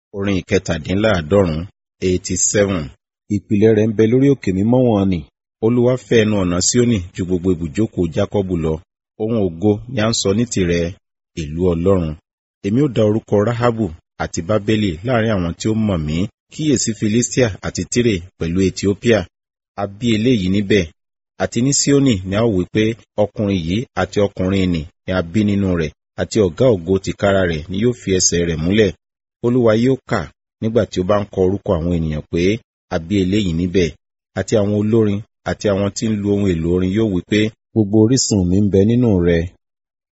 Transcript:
orin ìkẹtàdínláàádọ́rùn eighty seven. ìpìlẹ̀ rẹ̀ ń bẹ lórí òkè mímọ́ wọn nì olúwa fẹ́ ẹnu ọ̀nà síónì ju gbogbo ibùjókòó jákọ́bù lọ ohun ògo ni à ń sọ ní tirẹ̀ ìlú ọlọ́run èmi ó dá orúkọ ráhábù àti bábélì láàrin àwọn tí ó mọ̀ mí kíyèsí filistia àti tírè pẹ̀lú ethiopia a bí eléyìí níbẹ̀ àti ní síónì ni a ó wí pé ọkùnrin yìí àti ọkùnrin nì ni a bí nínú rẹ̀ àti ọ̀gá ògo tìkára rẹ̀ ni yóò fi ẹsẹ̀ rẹ̀ múlẹ̀ olúwa yóò kà nígbà tí ó bá ń kọ orúkọ àwọn ènìyàn pé a bí eléyìí níbẹ̀ àti àwọn olórin àti àwọn tí ń lu ohun èlò orin yóò wí pé gbogbo orísun mi ń bẹ nínú rẹ